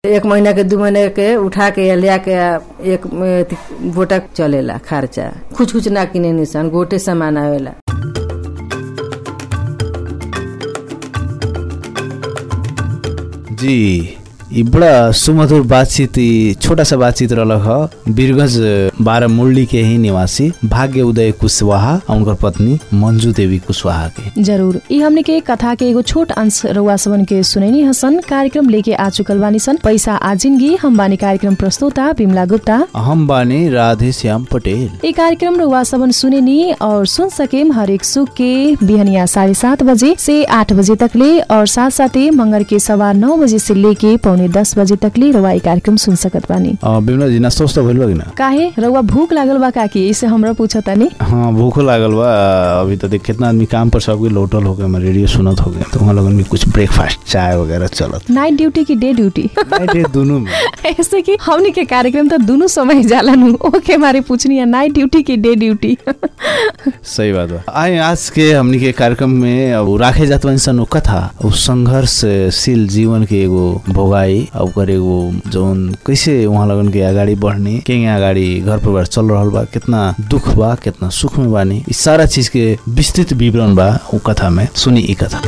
एक महीना के दू महीना के उठा के या ले के एक अथी गोटा चलेला खर्चा कुछ कुछ ना किने निसन गोटे सामान आवेला जी ई बड़ा सुमधुर बातचीत ई छोटा सा बातचीत रहलक ह वीरगंज बारह मुरली के ही निवासी भाग्य उदय कुशवाहा और उनकर पत्नी मंजू देवी कुशवाहा के जरूर ई हमने के कथा के एगो छोट अंश रउआ सबन के सुनैनी हसन कार्यक्रम लेके आ चुकल बानी सन पैसा आ जिंदगी हम बानी कार्यक्रम प्रस्तुता बिमला गुप्ता हम बानी राधे श्याम पटेल ये कार्यक्रम रउआ सबन सुनेनी और सुन सकेम हरेक सुख के बिहनिया साढ़े सात बजे से आठ बजे तकले और साथ साथै मंगर के सवा नौ बजे से लेके पौने दस बजे तकले रउआ ई कार्यक्रम सुन सकत बानी अ, बिमला जी नाश्ता उस्ता भइल बा कि ना काहे रउआ भूख लागल बा काकी इसे हमरा पूछतानी हाँ भूखो लागल बा अभी तो देख कितना आदमी काम पर सबके लोटल हो गए मैं रेडियो सुनत हो गए तो वहाँ लोगन भी कुछ ब्रेकफास्ट चाय वगैरह चलत नाइट ड्यूटी की डे ड्यूटी नाइट डे दोनों में ऐसे कि हमनी के कार्यक्रम त दुनु समय जाला नु ओके मारे पूछनी है नाइट ड्यूटी की डे ड्यूटी सही बात बा आए आज के हमनी के कार्यक्रम में अब राखे जात बानी सन उ कथा उ संघर्षशील जीवन के एगो भोगाई अब ओकर एगो जौन कैसे वहाँ लगन के अगाडि बढ़ने के अगाडि घर परिवार चल रहल बा कितना दुख बा कितना सुख में बानी ई सारा चीज के विस्तृत विवरण बा उ कथा में सुनी ई कथा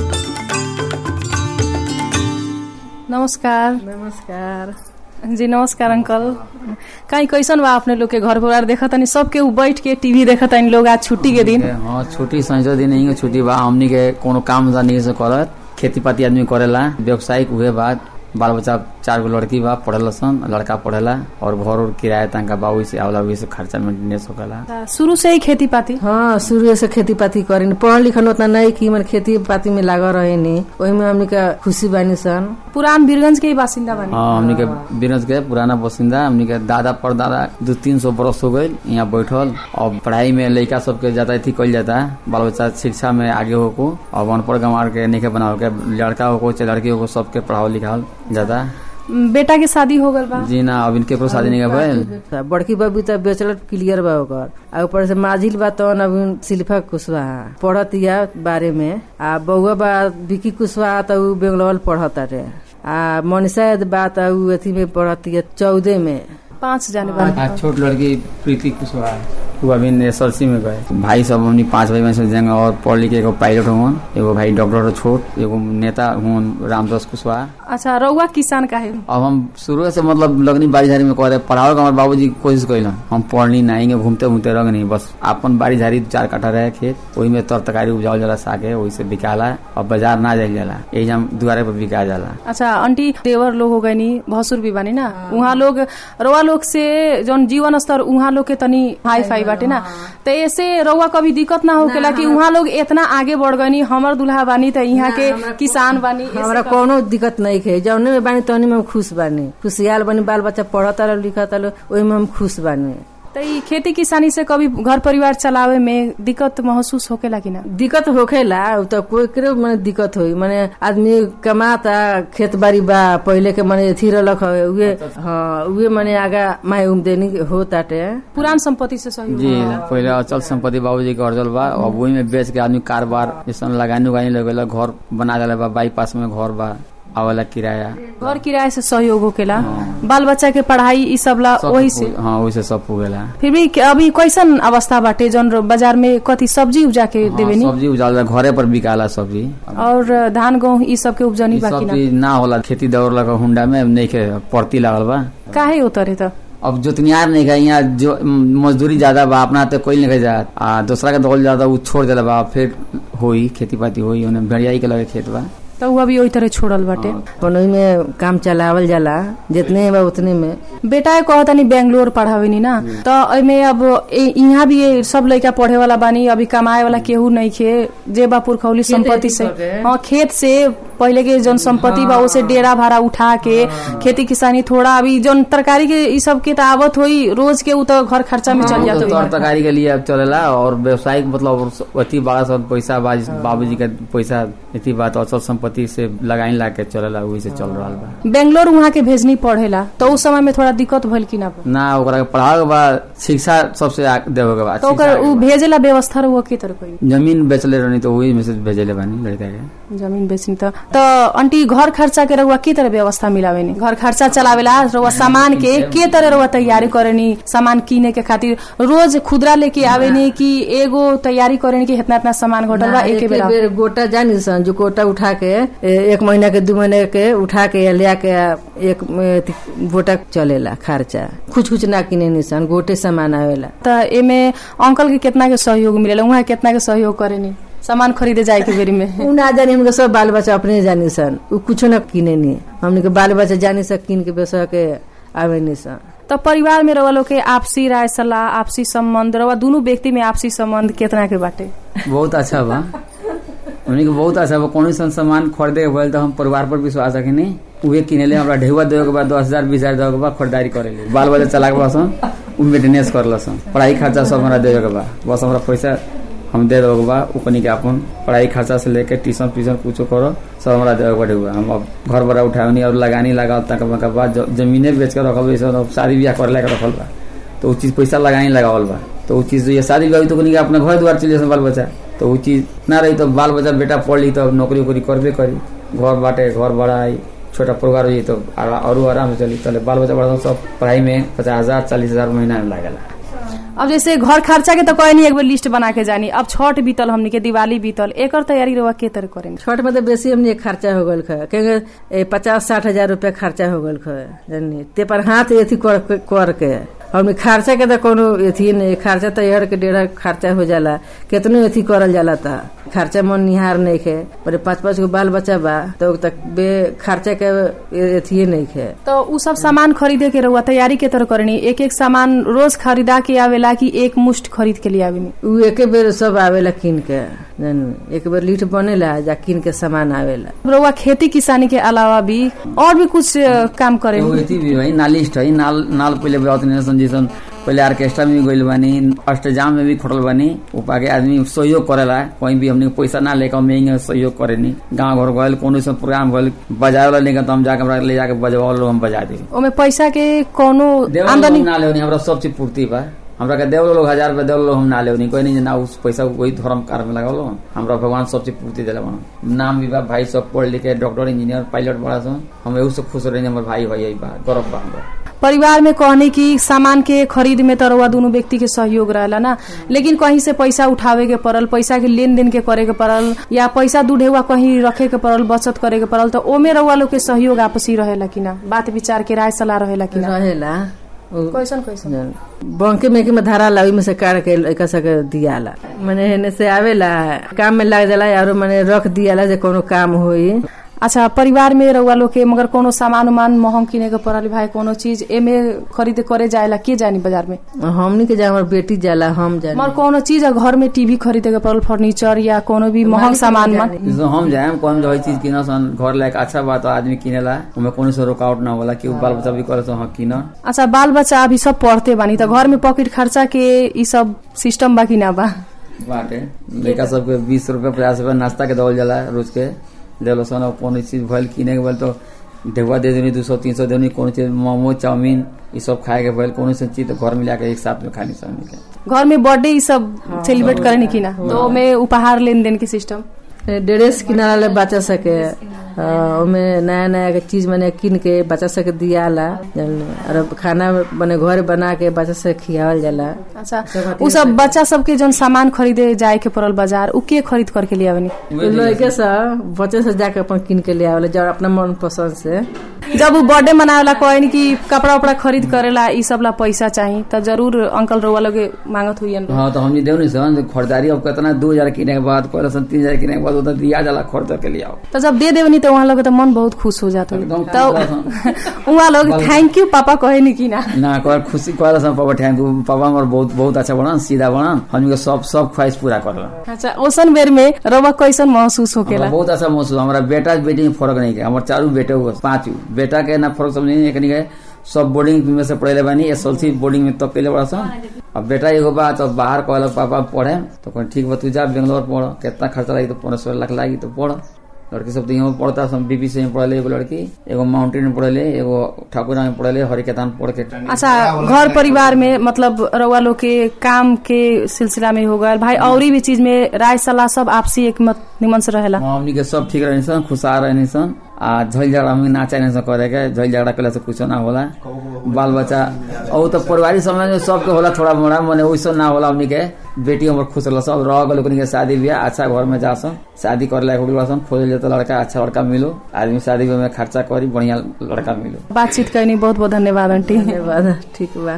नमस्कार नमस्कार जी नमस्कार अंकल कहीं कैसन बा अपने लोग के घर परिवार देखत तनी सबके उ बैठ के टीवी देखत तनी लोग आज छुट्टी के दिन हाँ छुट्टी संजो दिन नहीं छुट्टी बा हमनी के कोनो काम धंधा नहीं से करत खेती पाती आदमी करेला व्यवसायिक हुए बाद बाल बच्चा चार गो लड़की बा पढ़ल सन लड़का पढ़ेला और घर उर किराया तनका बा वही से आवला वही से खर्चा मेंटेनेंस होकला शुरू से ही खेती पाती हाँ शुरू से खेती पाती करेनी पढ़ल लिखल उतना नहीं कि मन खेती पाती में लागल रहे नी वही में हमनी का खुशी बानी सन पुरान बीरगंज के ही बासिंदा बनी हाँ हमनी के बिरंज के पुराना बसिंदा हमनी के दादा परदादा दू तीन सौ बरस हो गए यहाँ बैठल और पढ़ाई में लड़का सबके जाता थी कल जाता बाल बच्चा शिक्षा में आगे होको और अनपढ़ गंवार के नहीं बनाओ के लड़का होको चाहे लड़की होको सबके पढ़ाओ लिखाओ जाता बेटा के शादी हो गल बा जी ना अब इनके को शादी नहीं भइल बड़की बबी त बेचलर क्लियर बा ओकर आ ऊपर से माजिल बा तवन अभी शिल्पा कुशवाहा पढ़त या बारे में आ बउआ बा विकी कुशवाहा त उ बेंगलोर पढ़त रे आ मनीषा बा त उ अथी में पढ़त या चौदह में पाँच जाने बा आ छोट लड़की प्रीति कुशवाहा वो अभी एसएलसी में गए भाई सब हमनी पांच भाई बहन से जंग और पढ़ लिख के एगो पायलट हुन एगो भाई डॉक्टर छोट एगो नेता हुन रामदास कुशवाहा अच्छा रउआ किसान का है अब हम शुरू से मतलब लगनी बाड़ी झाड़ी में कहते पढ़ाओ हमारे बाबूजी कोशिश कैलन हम पढ़नी नहीं घूमते घूमते रह नहीं बस अपन बाड़ी झाड़ी चार कट्ठा रहे खेत वही में तर तरकारी उपजाओ जाला सागे वही से बिकाला और बाजार ना जाए जाला यही हम दुआरे पर बिका जाला अच्छा आंटी देवर लोग हो गए नी भसुर भी बानी ना उहाँ लोग रउआ लोग से जौन जीवन स्तर उहाँ लोग के तनी हाई फाई बाटे ना तो ऐसे रउआ कभी दिक्कत ना होकेला कि उहाँ लोग इतना आगे बढ़ गनी हमर दुल्हा बानी त यहाँ के किसान बानी ऐसे हमरा कोनो दिक्कत नहीं है जौने में बानी तौने में हम खुश बानी खुशियाल बानी बाल बच्चा पढ़त लो लिखत लो ओही में हम खुश बानी त ई खेती किसानी से कभी घर परिवार चलावे में दिक्कत महसूस होकेला कि ना दिक्कत होखेला उ त कोई करे माने दिक्कत होई माने आदमी कमाता खेत बाड़ी बा पहिले के माने अथी रहलक हवे उहे हाँ उहे माने आगा माई उमदेनी हो ताटे पुरान संपत्ति से सहयोग जी पहले अचल संपत्ति बाबूजी के अर्जल बा अब वही में बेच के आदमी कारोबार जैसे लगानी उगानी लगेला घर बना देला बा बाईपास में घर बा आवेला किराया घर किराए से सहयोग होकेला बाल बच्चा के पढ़ाई ई सब ला सब वही से पु- हाँ वही से सब पुगेला फिर भी के- अभी कैसन अवस्था बाटे जौन रो- बाजार में कथी सब्जी उपजा के हाँ, देवे नी सब्जी उजाला घरे पर बिकाला सब्जी और धान गेहूं ई सब के उपजनी ई बाकी सब ना चीज ना होला खेती दौड़ लगा हुंडा में नहीं के पड़ती लागल बा काहे उतरे त अब जोतनियार नहीं गए यहाँ जो म, मजदूरी ज्यादा बा अपना तो कोई नहीं जात आ दूसरा के दौड़ ज्यादा उ छोड़ देला बा फिर होई खेती पाती होई ओने भेड़ियाई के लगे खेत बा त उ अभी ओई तरह छोड़ल बाटे अपन ओही में काम चलावल जाला जितने बा उतने में बेटा कहतानी बेंगलोर पढ़ावेनी ना त एमे अब ए- यहाँ भी ये सब लड़का पढ़े वाला बानी अभी कमाए वाला केहू नहीं खे जे बा पुरखौली संपत्ति से हाँ खेत से पहले के जौन संपत्ति बा उसे डेरा भाड़ा उठा के खेती किसानी थोड़ा अभी जौन तरकारी के ई सब के त आवत होई रोज के उ त घर खर्चा में चल जात तो होई तरकारी के लिए अब चलेला और व्यवसायिक मतलब अति बड़ा सब पैसा बा बाबूजी का पैसा इतनी बात अचल संपत्ति से लगाई ला के चलेला वही से चल रहा बा बेंगलोर वहाँ के भेजनी पढ़ेला तो उस समय में थोड़ा दिक्कत भइल कि ना ना ओकरा के पढ़ाओ के बाद शिक्षा सबसे आ- देवे के बाद तो ओकर उ भेजेला व्यवस्था रहुआ के तरह कोई जमीन बेचले रहनी तो वही में से भेजले बानी लड़का के जमीन बेचनी त त आंटी घर खर्चा के रहुआ के तरह व्यवस्था मिलावेनी घर खर्चा चलावेला रहुआ सामान के के तरह रहुआ तैयारी करेनी सामान किने के खातिर रोज खुदरा लेके आवेनी कि एगो तैयारी करेनी कि इतना इतना सामान घटल बा ना, एके एके बेरा बेर गोटा जानी सन जो गोटा उठा के ए, एक महीना के दू महीने के उठा के ले के एक अथी गोटा चलेला खर्चा कुछ कुछ ना किने निसन गोटे सामान आवेला त एमे अंकल के कितना के सहयोग मिलेला उहाँ कितना के सहयोग करेनी सामान खरीदे जाए के बेरी में उ ना जानी हमके सब बाल बच्चा अपने जानी सन उ कुछो ना किने नी हमने के बाल बच्चा जानी सन किन के बेसा के आवे नी सन त परिवार में रवा लोग के आपसी राय सलाह आपसी सम्बन्ध रवा दुनु व्यक्ति में आपसी सम्बन्ध केतना के बाटे बहुत अच्छा बा उन्हीं के बहुत अच्छा बा कौन सन सामान खरीदे के भइल तो हम परिवार पर विश्वास रखनी उहे किनेले हमरा ढेउआ देवे के बाद दस हजार बीस हजार देवे के बाद खरीदारी करेले बाल बच्चा चला के बस उ मेंटेनेंस करल सन पढ़ाई खर्चा सब हमरा देवे के बा बस हमरा पैसा हम दे देवे के बा उ कनी के अपन पढ़ाई खर्चा से लेके ट्यूशन ट्यूशन कुछो करो सब हमरा देवे के बा ढेउआ हम अब घर बड़ा उठावनी और लगानी लगा तक के बाद ज- जमीने बेच के रखल बा सब शादी ब्याह करे के रखल बा तो उ चीज पैसा लगाई लगावल बा तो उ चीज ये शादी ब्याह तो कनी के अपना घर द्वार चले जासन बाल बच्चा तो उ चीज ना रही तो बाल बच्चा बेटा पढ़ ली तो नौकरी उकरी करबे करी घर बाटे घर बढ़ाई छोटा परिवार हुई तो आरा- औरो आराम से चली चले बाल बच्चा बड़ा सब पढ़ाई में पचास हजार चालीस हजार महीना में लागेला अब जैसे घर खर्चा के तो कहे नहीं एक बार लिस्ट बना के जानी अब छठ बीतल हमनी के दिवाली बीतल एकर तैयारी रवा के तरह करेनी छठ में तो बेसी हमने खर्चा हो गल ख क्योंकि पचास साठ हजार रुपया खर्चा हो गल ख जानी ते पर हाथ एथी कर कर के हमने खर्चा के तो कोनो एथी नहीं खर्चा तो एहर के डेढ़ खर्चा हो जाला केतनो एथी करल जाला था खर्चा मन निहार नहीं खे पर पाँच पाँच गो बाल बच्चा बा तो तक बे खर्चा के एथी नहीं खे तो उ सब सामान खरीदे के रहुआ तैयारी के तरह करनी एक एक सामान रोज खरीदा के आवेला कि एक मुश्त खरीद के लिए आवेनी उ एके बेर सब आवेला किन के जानी एक बेर लीट बनेला जा किन के सामान आवेला रहुआ खेती किसानी के अलावा भी और भी कुछ अ, काम एगो करेनी एथी भी भाई नालिस्ट है नाल नाल पहले बहुत नहीं जैसन पहले ऑर्केस्ट्रा में भी गइल बानी अष्टजाम में भी खटल बानी ऊपर के आदमी सहयोग करेला कहीं भी हमने पैसा ना लेकर महंगे सहयोग करेनी गांव घर गए कोनो सब प्रोग्राम गए बाजार वाला लेकर तो हम जाके हमरा ले जाके बजवा लो हम बजा दे ओमे पैसा के कोनो देवल आमदनी हम ना लेवनी हमरा सब चीज पूर्ति बा हमरा के देवल लोग हजार रुपया देवल लोग हम ना लेवनी कोई नहीं जे ना उस पैसा को कोई धर्म कार्य में लगावलो हमरा भगवान सब चीज पूर्ति दिला बना नाम भी बा भाई सब पढ़ लिख के डॉक्टर इंजीनियर पायलट बड़ा सन हम एहू से खुश रही हमर भाई भाई बा गर्व बा हमरा परिवार में कहने की सामान के खरीद में तो रउआ दोनों व्यक्ति के सहयोग रहला ना लेकिन कहीं से पैसा उठावे के पड़ल पैसा के लेन देन के करे के पड़ल या पैसा दूढ़ेवा कहीं रखे के पड़ल बचत करे के पड़ल तो ओमे रउआ लोग के सहयोग आपसी रहेला कि ना बात विचार के राय सलाह रहेला कि ना रहेला उ- कैसन कैसन बंके में के में धारा ला में से काट के लड़का सके दियाला मने हेने से आवेला काम में लग जाला और मने रख दियाला जे कोनो काम होई अच्छा परिवार में रउआ लोग के मगर कोनो सामान उमान महंग किने के पड़ल भाई कोनो चीज एमे खरीद करे जाएला के जानी बाजार में हमनी के जा हमर बेटी जाला हम जानी मगर कोनो चीज घर में टीवी खरीदे के पड़ल फर्नीचर या कोनो भी महंग सामान में जैसे हम जाए कौन जो है चीज किना सन घर लायक अच्छा बात आदमी किनेला उमे कोनो से रुकावट ना होला कि उ बाल बच्चा भी करे तो हाँ किन अच्छा बाल बच्चा अभी सब पढ़ते बानी त घर में पॉकेट खर्चा के ई सब सिस्टम बा कि ना बा बाटे लड़का सबके बीस रुपया पचास रुपया नाश्ता के दौल जाला रोज के देलो सन और कोनो चीज भइल किने के भइल तो ढेकुआ दे देनी दू सौ तीन सौ देनी कोनो चीज मोमो चाउमीन ई सब खाए के भइल कोनो सा चीज तो घर में लाके एक साथ में खानी सब के घर में बर्थडे ई सब सेलिब्रेट करे कि ना तो में उपहार लेन देन के सिस्टम ड्रेस किना ले बच्चा सके अ, ओमे नया नया के चीज मने किन के बच्चा सके दियाला जानली। और खाना बने घर बना के बच्चा से खियावल जाला अच्छा उ सब बच्चा सबके जौन सामान खरीदे जाए के पड़ल बाजार उ के खरीद करके ले आवनी लड़के से बच्चे से जाके अपन किन के ले आवेला जब अपना मन पसंद से जब उ बर्थडे मनावेला कहनी कि कपड़ा उपड़ा खरीद करेला ई सब ला पैसा चाही त जरूर अंकल रउआ लोगे मांगत हुई हाँ तो हमने देव नहीं सन खरीदारी अब कितना दो हजार किने के बाद कहले सन तीन हजार किने के बाद उधर दिया जाला खरीद के लिए आओ तो जब दे देवनी तो वहाँ लोग तो मन बहुत खुश हो जाता एकदम तो वहाँ लोग थैंक यू पापा कहे नहीं कि ना ना कर खुशी कहले सन पापा थैंक यू पापा हमार बहुत बहुत अच्छा बना सीधा बना हमनी के सब सब ख्वाहिश पूरा करला अच्छा ओसन बेर में रउआ कैसन महसूस होकेला हमरा बहुत अच्छा महसूस हमारा बेटा बेटी में फर्क नहीं है हमारे चारू बेटे हुआ पांच बेटा के ना फर्क समझ नहीं एकनी के सब बोर्डिंग में से पढ़ेले बानी एस एल सी बोर्डिंग में तक कैले बड़ा सन अब बेटा एगो बा तो बाहर कहल पापा पढ़े तो कहल ठीक बा तू जा बेंगलोर पढ़ कितना खर्चा लगी तो पंद्रह सोलह लाख लागी तो पढ़ लड़की सब तो यहाँ पढ़ता सब बीबीसी में पढ़ले एगो लड़की एगो माउंटेन में पढ़ले एगो ठाकुरा में पढ़ले हरिकेतान पढ़ के अच्छा घर परिवार में मतलब रउआ लोग के काम के सिलसिला में हो गए भाई और भी चीज में राय सलाह सब आपसी एक मत निमन से रहेला हाँ, हमनी के सब ठीक रहनी सन खुशहाल रहनी सन आ झल झगड़ा हमनी ना चाहिए सन करे के झल झगड़ा कले से कुछ ना होला बाल बच्चा और तो पारिवारिक समाज में सबके होला थोड़ा मोड़ा मने वैसे ना होला हमनी के बेटी हमर खुश रहल सब रह गल ओकनी के शादी बियाह अच्छा घर में जा सन शादी करे लायक हो गइल सन खोजल जाता लड़का अच्छा लड़का मिलो आदमी शादी में खर्चा करी बढ़िया लड़का मिलो बातचीत करनी बहुत बहुत धन्यवाद आंटी धन्यवाद ठीक बा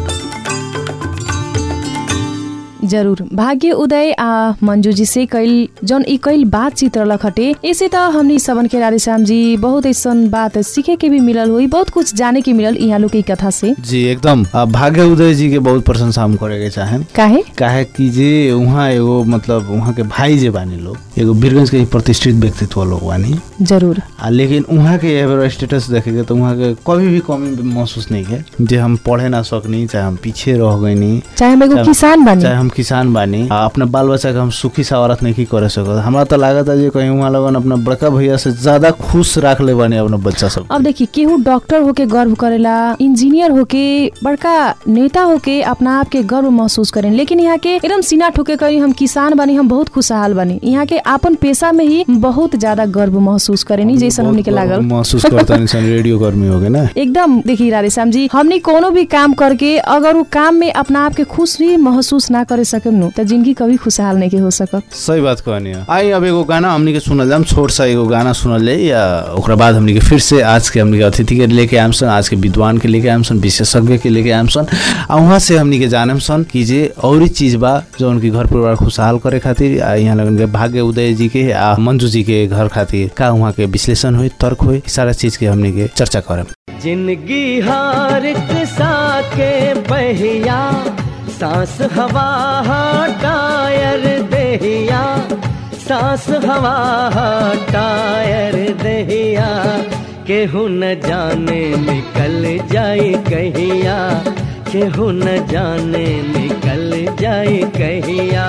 जरूर भाग्य उदय आ मंजू जी से कईल जौन ई कईल बातचीत रहलक हटे ऐसे त हमनी सबन के राधे श्याम जी बहुत ऐसन बात सीखे के भी मिलल हुई बहुत कुछ जाने के मिलल यहाँ लोग के ई कथा से जी एकदम आ, भाग्य उदय जी के बहुत प्रशंसा हम करे के चाहेम काहे काहे कि जे उहाँ एगो मतलब उहाँ के भाई जे बानी लोग एगो वीरगंज के ही प्रतिष्ठित व्यक्तित्व लोग बानी जरूर आ लेकिन उहाँ के एवर स्टेटस देखेंगे तो उहाँ के कभी भी कमी महसूस नहीं है जे हम पढ़े ना सकनी चाहे हम पीछे रह गईनी चाहे हम एगो चाहे- किसान बानी चाहे हम किसान बानी आ अपने बाल बच्चा के हम सुखी सवारत नहीं करे सकत हमरा तो लागत है जे कहीं वहाँ लगन अपना बड़का भैया से ज्यादा खुश राख ले बानी अपना बच्चा सब अब देखी केहू डॉक्टर होके गर्व करेला इंजीनियर होके बड़का नेता होके अपना आप के गर्व महसूस करें लेकिन यहाँ के एकदम सीना ठोके कहीं हम किसान बनी हम बहुत खुशहाल बनी यहाँ के अपन पेशा में ही बहुत ज्यादा गर्व महसूस करेनी जैसन हमनी के लागल महसूस करता इंसान रेडियो कर्मी हो गए ना एकदम देखिए राधे श्याम जी हमनी कोनो भी काम करके अगर वो काम में अपना आप के खुश भी महसूस ना करे सकम नु तो जिंदगी कभी खुशहाल नहीं के हो सकत सही बात कहनी है आई अब एगो गाना हमनी के सुनल जाम छोट सा एगो गाना सुनल जाए या ओकरा बाद हमनी के फिर से आज के हमनी के अतिथि के लेके आम सन आज के विद्वान के लेके आम सन विशेषज्ञ के लेके आम सन आ वहाँ से हमनी के जानम सन कि जे और चीज बा जो उनकी घर परिवार खुशहाल करे खातिर आ यहाँ लगन के भाग्य उदय जी के आ मंजू जी के घर खातिर का वहाँ के विश्लेषण हुई तर्क हुई सारा चीज के हमनी के चर्चा करम जिंदगी हार सा के पहिया सांस हवा टायर दहिया सांस हवा टायर दहिया केहू न जाने निकल जाए कहिया केहू न जाने निकल जाए कहिया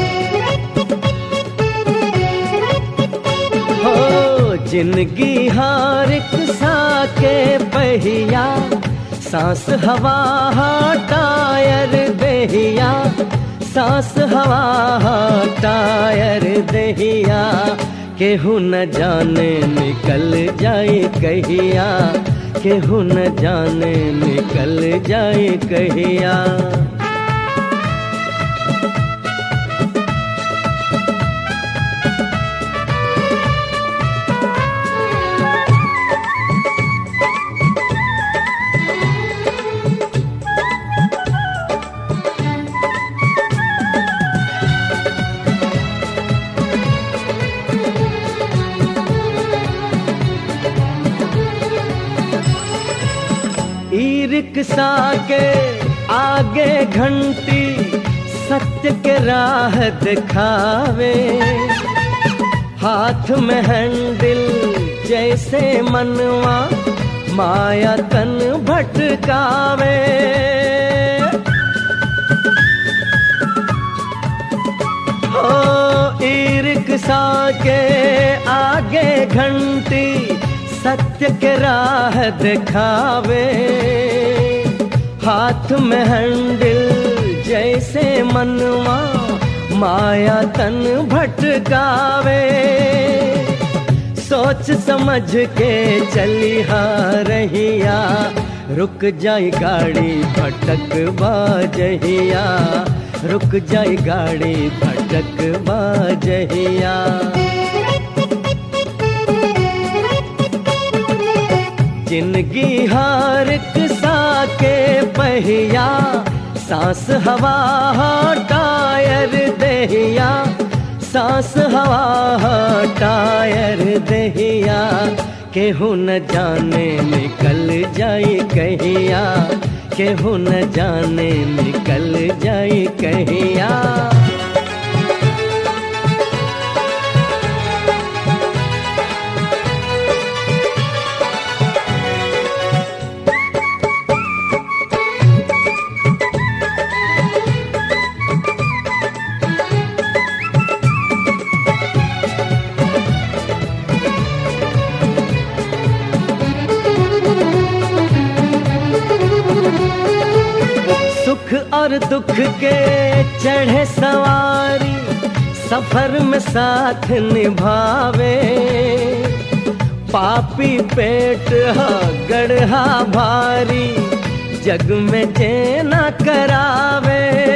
हो जिंदगी हार सा के पहिया सांस हवा टायर दहिया सांस हवा टायर दहिया केहू न जाने निकल जाए कहिया केहू न जाने निकल जाए कहिया ई रिक्शा के आगे घंटी सत्य के राह दिखावे हाथ में हैंडल जैसे मनवा माया तन भटकावे हो ई रिक्शा के आगे घंटी सत्य के राह दिखावे हाथ में हैंडल जैसे मनवा माया तन भटकावे सोच समझ के चली हा रहिया रुक जाई गाड़ी भटक बाजहिया रुक जाई गाड़ी भटक बाजहिया जिंदगी हार सा के पहिया सांस हवा टायर दहिया सांस हवा टायर दहिया केहू न जाने निकल जाए कहिया केहू न जाने निकल जाए कहिया और दुख के चढ़े सवारी सफर में साथ निभावे पापी पेट हा गढ़ा भारी जग में जेना करावे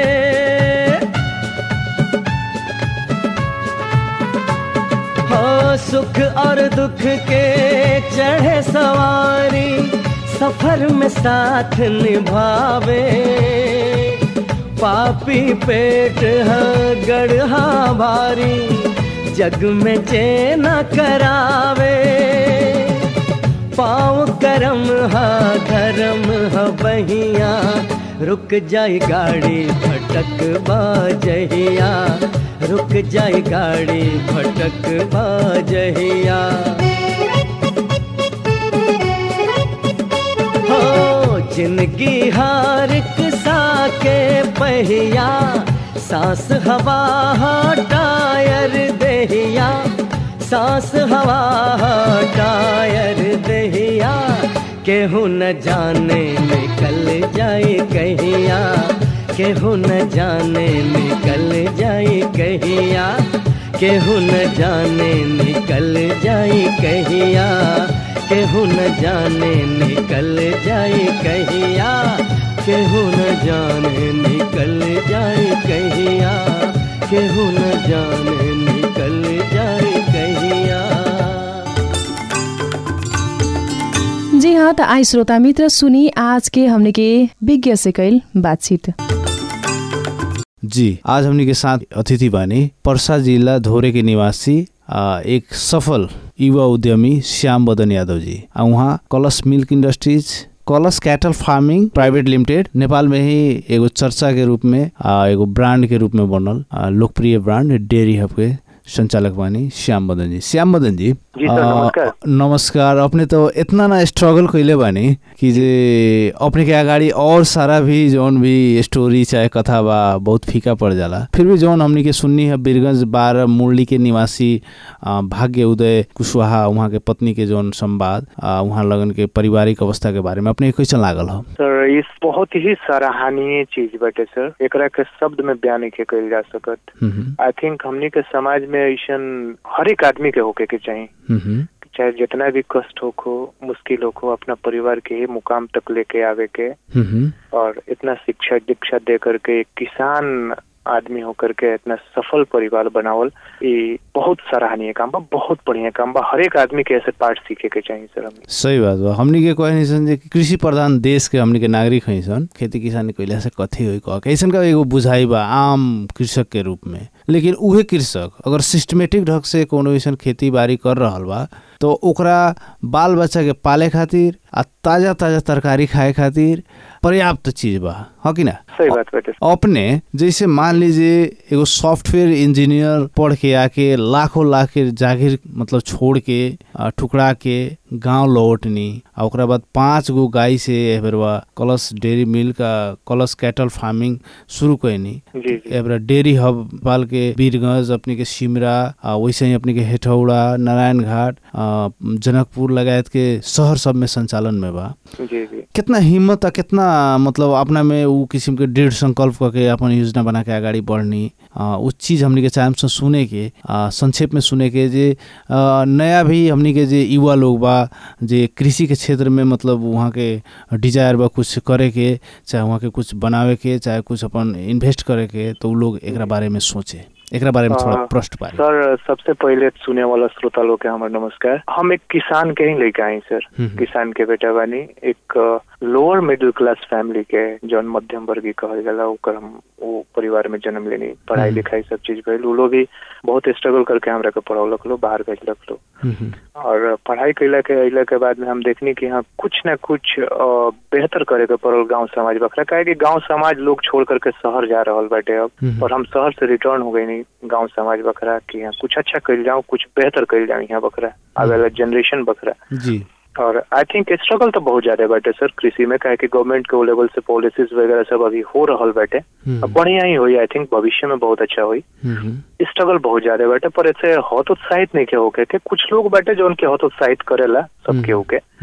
हो सुख और दुख के चढ़े सवारी सफर में साथ निभावे पापी पेट है गढ़ा भारी जग में चेना करावे पाँव करम हा धर्म हा बहिया रुक जाए गाड़ी भटक बाजहिया रुक जाए गाड़ी भटक बाजहिया हो जिंदगी हार सा के पहिया सांस हवा हा टायर दहिया सांस हवा हा टायर दहिया केहू न जाने निकल जाए कहिया केहू न जाने निकल जाए कहिया केहू न जाने निकल जाए कहिया केहू न जाने निकल जाए कहिया केहू न जाने निकल जाए कहिया केहू न जाने निकल जाए कहिया जी हाँ तो आई श्रोता मित्र सुनी आज के हमने के विज्ञ से कैल बातचीत जी आज हमनी के साथ अतिथि बानी पर्सा जिला धोरे के निवासी आ, एक सफल युवा उद्यमी श्याम बदन यादव जी आ उहाँ Kalash milk industries Kalash cattle farming private limited Nepal में ही एगो चर्चा के रूप में आ, एगो ब्रांड के रूप में बनल आ, लोकप्रिय ब्रांड डेयरी हब के संचालक बानी श्याम बदन जी श्याम बदन जी जी सर, आ, नमस्कार। नमस्कार अपने तो इतना ना स्ट्रगल कैले बानी कि जे अपने के अगाडि और सारा भी जौन भी स्टोरी चाहे कथा बा बहुत फीका पड़ जाला फिर भी जौन हमनी के सुन्नी है बीरगंज बार मुरली के निवासी आ, भाग्य उदय कुशवाहा उहाँ के पत्नी के जौन संवाद आ, उहाँ लगन के पारिवारिक अवस्था के बारे में अपने के कैसन लागल हो सर इस बहुत ही सराहनीय चीज बाटे सर एकरा के शब्द में बयान नहीं कइल जा सकत हम्म, हम्म, आई थिंक हमनी के समाज में ऐसन हर एक आदमी के होके के चाहिए हम्म, हम्म, चाहे जितना भी कष्ट हो को मुश्किल हो को अपना परिवार के ही मुकाम तक लेके आवे के हम्म, हम्म, और इतना शिक्षा दीक्षा दे करके एक किसान आदमी होकर के इतना सफल परिवार बनावल ये बहुत सराहनीय काम बा बहुत बढ़िया काम बा हर एक आदमी के ऐसे पाठ सीखे के चाहिए सर हमें सही बात बा हमनी के कहे नहीं सन जे कि कृषि प्रधान देश के हमनी के नागरिक हई सन खेती किसानी कैला से कथी होई कह के ऐसन का एगो बुझाई बा आम कृषक के रूप में लेकिन उहे कृषक अगर सिस्टमेटिक ढंग से कोनो ऐसन खेती बाड़ी कर रहल बा तो ओकरा बाल बच्चा के पाले खातिर आ ताजा ताजा तरकारी खाए खातिर पर्याप्त चीज बा ह कि ना सही बात बाटे सर। अपने जैसे मान लीजिए एगो सॉफ्टवेयर इंजीनियर पढ़ के आके लाखों लाख के जागीर मतलब छोड़ के आ, टुकड़ा के गांव लौटनी आ ओकरा बाद पाँच गो गाय से एबरवा कलश डेयरी मिल्क आ कलश कैटल फार्मिंग शुरू कैनी जी जी एबरा डेयरी हब पाल के वीरगंज अपने के सिमरा आ, वैसे ही अपने के हेठौड़ा नारायण घाट आ, जनकपुर लगायत के शहर सब में संचालन में बा जी जी कितना हिम्मत आ कितना मतलब अपना में ऊ किसिम के दृढ़ संकल्प करके अपन योजना बना के अगाडि बढ्ने आ, उ चीज हमनी के चाहम से सुने के आ, संक्षेप में सुने के जे आ, नया भी हमनी के जे युवा लोग बा जे कृषि के क्षेत्र में मतलब वहाँ के डिजायर बा कुछ करे के चाहे वहाँ के कुछ बनावे के चाहे कुछ अपन इन्वेस्ट करे के तो उ लोग एकरा बारे में सोचे एकरा बारे में थोड़ा हाँ, प्रश्न पारे सर सबसे पहले सुने वाला श्रोता लोग के हमार नमस्कार हम एक किसान के ही लेके आई सर हम्म। किसान के बेटा बानी एक लोअर मिडिल क्लास फैमिली के जौन मध्यम वर्गीय कहल जाला ओकर हम वो परिवार में जन्म लेनी पढ़ाई हम्म। लिखाई सब चीज भइल उ लोग भी बहुत स्ट्रगल करके हमरा के पढ़ौलक लो बाहर भेजलक लो हम्म, हम्म, और पढ़ाई कैला के अइला के बाद में हम देखनी कि हाँ कुछ ना कुछ अ, बेहतर करे के पड़ल गांव समाज बखरा काहे कि गांव समाज लोग छोड़ करके शहर जा रहल बाटे अब हम्म। और हम शहर से रिटर्न हो गई नहीं गांव समाज बखरा कि यहाँ कुछ अच्छा कैल जाऊँ कुछ बेहतर कैल जाऊँ यहाँ बखरा आगे वाला जनरेशन बखरा जी और आई थिंक स्ट्रगल तो बहुत ज्यादा बाटे सर कृषि में काहे कि गवर्नमेंट के लेवल से पॉलिसीज वगैरह सब अभी हो रहल बाटे हम्म, अब बढ़िया ही हुई आई थिंक भविष्य में बहुत अच्छा हुई हम्म, हम्म, स्ट्रगल बहुत ज्यादा बाटे पर ऐसे हतोत्साहित नहीं के होके के कुछ लोग बाटे जो उनके हतोत्साहित करेला सबके हम्म। होके हम्म,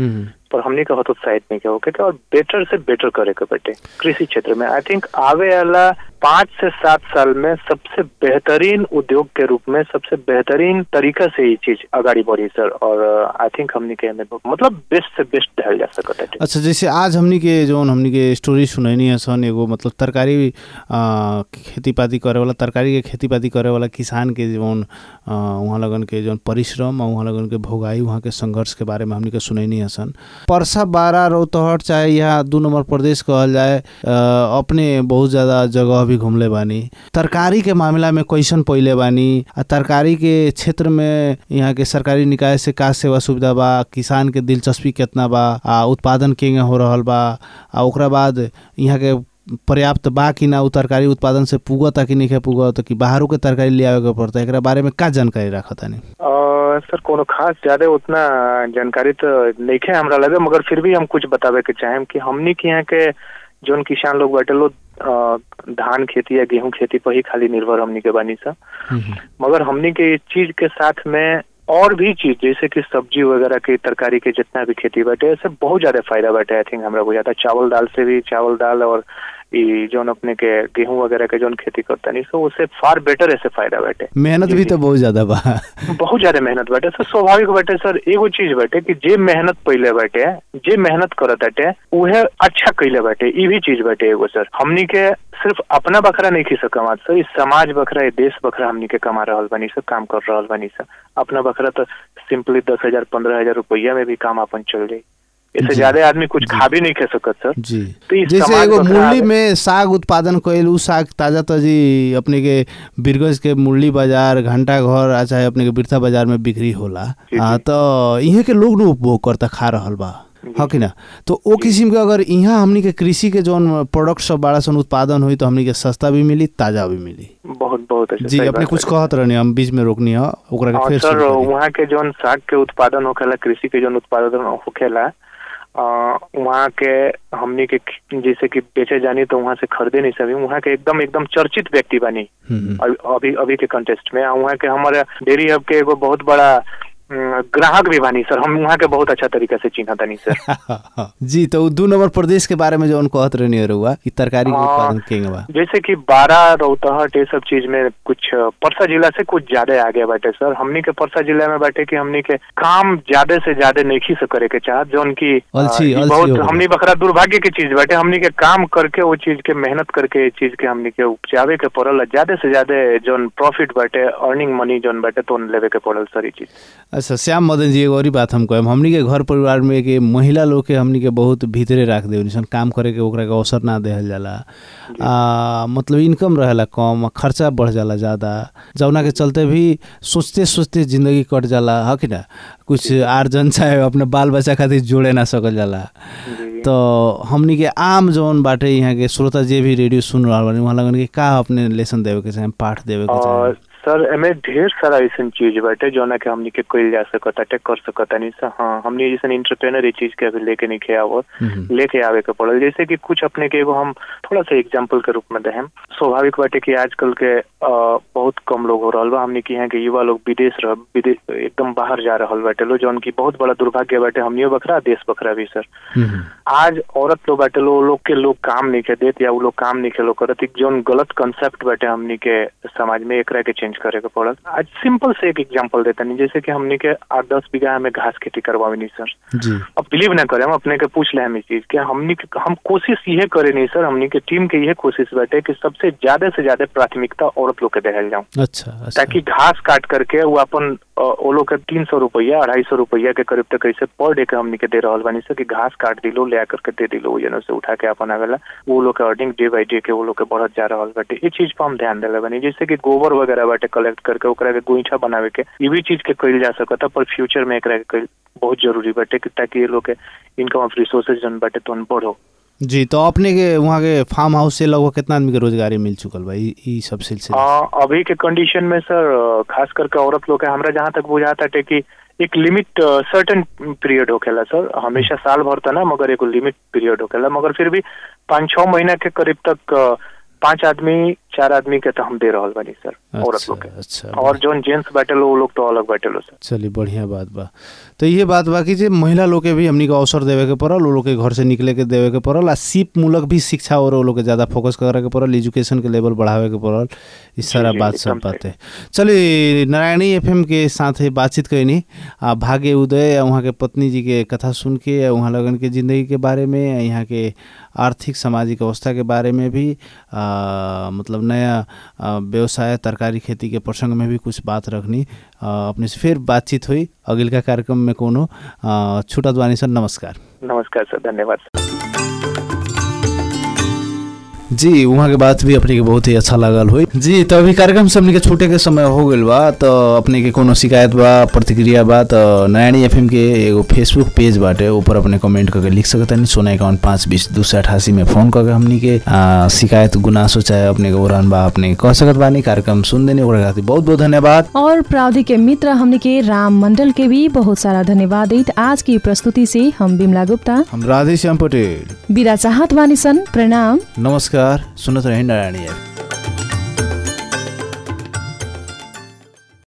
पर हमने का हतोत्साहित नहीं किया होके और बेटर से बेटर करे के बटे कृषि क्षेत्र में आई थिंक आवे वाला पाँच से सात साल में सबसे बेहतरीन उद्योग के रूप में सबसे बेहतरीन तरीका से ये चीज अगाडि बढ़ी सर और आई थिंक हमने के हमें मतलब बेस्ट से बेस्ट ढल जा सकता है अच्छा जैसे आज हमनी के जौन हमनी के स्टोरी सुनैनी है सन एगो मतलब तरकारी आ, खेती पाती करे वाला तरकारी के खेती पाती करे वाला किसान के जौन आ, उहाँ लगन के जौन परिश्रम और उहाँ लगन के भोगाई वहाँ के संघर्ष के बारे में हमनी के सुनैनी है सन परसा बारा रौतहट चाहे यहाँ दू नंबर प्रदेश कहल जाए आ, अपने बहुत ज़्यादा जगह भी घूमले बानी तरकारी के मामला में कैसन पहिले बानी आ तरकारी के क्षेत्र में यहाँ के सरकारी निकाय से का सेवा सुविधा बा किसान के दिलचस्पी कितना बा आ उत्पादन केंगे हो रहल बा आ ओकरा बाद यहाँ के पर्याप्त बा कि ना उ तरकारी उत्पादन से पुगता कि नहीं पुगत कि बाहरों के तरकारी ले आवे के पड़ता एकरा बारे में का जानकारी रखता नहीं अ, सर कोनो खास ज्यादा उतना जानकारी तो नहीं है हमरा लगे मगर फिर भी हम कुछ बतावे के चाहेम कि हमनी के यहाँ के जोन किसान लोग बाटे लो अ, धान खेती या गेहूं खेती पर ही खाली निर्भर हमनी के बानी सा मगर हमनी के इस चीज के साथ में और भी चीज जैसे कि सब्जी वगैरह की तरकारी के जितना भी खेती बाटे ऐसे बहुत ज्यादा फायदा बाटे आई थिंक हमरा बुझाता चावल दाल से भी चावल दाल और ई जोन अपने के गेहूं वगैरह के जोन खेती करता नहीं सो उससे फार बेटर ऐसे फायदा बाटे मेहनत भी तो बहुत ज्यादा बा बहुत ज्यादा मेहनत बाटे सर स्वाभाविक बाटे सर एगो चीज बाटे कि जे मेहनत पहले बाटे जे मेहनत करत बाटे उहे अच्छा कैले बाटे ई भी चीज बाटे एगो सर हमनी के सिर्फ अपना बखरा नहीं खींच कमात सर इस समाज बखरा ये देश बखरा हमनी के कमा रहल बनी सर काम कर रहल बनी सर अपना बखरा तो सिंपली दस हजार पंद्रह हजार रुपया में भी काम अपन चल जाए इससे ज्यादा आदमी कुछ खा भी नहीं खा सकत सर जी तो इस जैसे समाज एगो बखरा मुरली आवे। में साग उत्पादन कइल उ साग ताजा ताजी अपने के बिरगज के मुरली बाजार घंटा घर आ चाहे अपने के बिरथा बाजार में बिक्री होला जी, आ, जी। तो इहे के लोग न उपभोग करता खा रहल बा हाँ कि ना तो ओ किस्म के अगर यहाँ हमनी के कृषि के जौन प्रोडक्ट सब बड़ा सन उत्पादन हुई तो हमनी के सस्ता भी मिली ताजा भी मिली बहुत बहुत अच्छा जी सही अपने बात कुछ बाटे। कहत रहनी हम बीच में रोकनी है ओकरा के हाँ फिर सर शुरू करी। वहाँ के जोन साग के उत्पादन होखेला कृषि के जोन उत्पादन होखेला अ, वहाँ के हमनी के ख- जैसे कि बेचे जानी तो वहाँ से खरीदे नहीं सभी वहाँ के एकदम एकदम चर्चित व्यक्ति बनी हम्म, अभी अभी अभी के कंटेस्ट में आ वहाँ के हमारे डेयरी हब के एगो बहुत बड़ा अम, ग्राहक भी बानी सर हम वहाँ के बहुत अच्छा तरीका से चिन्ह तानी सर जी तो उ दू नंबर प्रदेश के बारे में जौन कहत रहनी रहुआ कि तरकारी के हाँ। उत्पादन केंगे बा जैसे कि बारा रौतहट ये सब चीज में कुछ अ, परसा जिला से कुछ ज्यादा आगे बाटे सर हमनी के परसा जिला में बाटे कि हमनी के काम ज्यादा से ज्यादा नहीं से करे के चाहत जौन की अ, अलसी- ई अलसी बहुत हो गया। हमनी बखरा दुर्भाग्य की चीज बाटे हमनी के काम करके वो चीज के मेहनत करके ये चीज के हमनी के उपजावे के पड़ल ज्यादा से ज्यादा जोन प्रॉफिट बाटे अर्निंग मनी जोन बाटे तो लेवे के पड़ल सर ई चीज अच्छा श्याम मदन जी एगो और ही बात हम कहम हमनी के घर परिवार में के महिला लोग के हमनी के बहुत भीतरे राख देवनी सन काम करे के ओकरा के अवसर ना देहल जाला आ, मतलब इनकम रहेला कम खर्चा बढ़ जाला ज़्यादा जौना के चलते भी सोचते सोचते जिंदगी कट जाला ह कि ना कुछ आर्जन चाहे अपने बाल बच्चा खातिर जोड़े ना सकल जाला जी तो हमनी के आम जौन बाटे यहाँ के श्रोता जे भी रेडियो सुन रहल बानी वहाँ लगन के का अपने लेसन देवे के चाहे पाठ देवे के और चाहे सर एमे ढेर सारा ऐसन चीज बाटे जोना के हमनी के कइल जा सकताटे कर सकतानी सर हाँ हमनी जैसन इंटरप्रेनर ये चीज के अभी लेके नहीं खे आवत हम्म, लेके आवे के पड़ल जैसे कि कुछ अपने के एगो हम थोड़ा सा एग्जाम्पल के रूप में देहम स्वाभाविक बाटे कि आजकल के अ, बहुत कम लोग हो रहल बा हमनी के यहाँ के युवा लोग विदेश रह विदेश एकदम बाहर जा रहल बाटे लो जौन की बहुत बड़ा दुर्भाग्य बाटे हमनियो बखरा देश बखरा भी सर हम्म, आज औरत लोग बाटे लो लोग के लोग काम नहीं के देत या वो लोग काम नहीं के लोग करत एक जोन गलत कंसेप्ट बाटे हमनी के समाज में एकरा के चेंज करे के पड़ल आज सिंपल से एक एग्जांपल देता नहीं जैसे कि हमनी के आठ दस बीघा में घास खेती करवावे नहीं सर जी अब बिलीव ना करें हम अपने के पूछ ले हम इस चीज के हमनी के हम कोशिश ये करे नहीं सर हमनी के टीम के ये कोशिश बाटे कि सबसे ज्यादा से ज्यादा प्राथमिकता औरत लोग के देहल जाऊं अच्छा अच्छा ताकि घास काट करके वो अपन अ, वो लोग के तीन सौ रुपया अढ़ाई सौ रुपया के करीब तक ऐसे पर डे के हमनी के दे रहल बानी सर कि घास काट दिलो ले आकर के दे दिलो वो जनों से उठा के अपन आवेला वो लोग के अर्निंग डे बाई डे के वो लोग के बढ़त जा रहल बाटे ये चीज पर हम ध्यान देले बानी जैसे कि गोबर वगैरह बाटे कलेक्ट करके ओकरा के गोईठा बनावे के ये भी चीज के कइल जा सकता पर फ्यूचर में एकरा के कइल बहुत जरूरी बाटे कि ताकि ये लोग के इनकम ऑफ रिसोर्सेज जन बाटे तो बढ़ो जी तो अपने के वहाँ के फार्म हाउस से लगभग कितना आदमी के रोजगारी मिल चुकल बा ई ई सब सिलसिले से? हाँ अभी के कंडीशन में सर अ, खास करके औरत लोग के हमरा जहाँ तक बुझाता है कि एक लिमिट सर्टेन पीरियड होखेला सर हमेशा साल भर तो ना मगर एगो लिमिट पीरियड होखेला मगर फिर भी पाँच छः महीना के करीब तक अ, पांच आदमी चार आदमी के तो हम दे रहल बानी सर औरत अच्छा लोग के अच्छा और जोन जेंट्स बैठे लो वो लोग तो अलग बैठे लो सर चलिए बढ़िया बात बा तो ये बात बा कि जे महिला लोग के भी हमनी के अवसर देवे के पड़ल वो लोग के घर से निकले के देवे के पड़ल आ सीप मूलक भी शिक्षा और वो लोग के ज्यादा फोकस करे के पड़ल एजुकेशन के लेवल बढ़ावे के पड़ल ई सारा जी, बात एकदम सब बातें चलिए नारायणी एफएम के साथ बातचीत कैनी आ भाग्य उदय आ वहाँ के पत्नी जी के कथा सुन के आ वहाँ लगन के जिंदगी के बारे में आ यहाँ के आर्थिक सामाजिक अवस्था के बारे में भी आ, मतलब नया आ, व्यवसाय तरकारी खेती के प्रसंग में भी कुछ बात रखनी आ, अपने से फिर बातचीत हुई अगिलका कार्यक्रम में कोनो आ, छुटत बानी सर नमस्कार नमस्कार सर धन्यवाद सर जी वहाँ के बात भी अपने के बहुत ही अच्छा लागल हुई जी तो अभी कार्यक्रम से हमने के छूटे के समय हो गइल बा तो अपने के कोनो शिकायत बा प्रतिक्रिया बा तो नयानी एफएम के एगो फेसबुक पेज बाटे ऊपर अपने कमेंट करके लिख सकता नहीं सोना इक्यावन पाँच बीस दो सौ अठासी में फोन करके हमनी के आ, शिकायत गुनासो चाहे अपने के उड़ान बा अपने कह सकत बानी कार्यक्रम सुन देने ओकरा खातिर बहुत बहुत धन्यवाद और प्रावधिक के मित्र हमने के राम मंडल के भी बहुत सारा धन्यवाद दैत आज की प्रस्तुति से हम बिमला गुप्ता हम राधेश्याम पटेल विदा चाहत बानी सन प्रणाम नमस्कार सुनत रहे नारायणी एफएम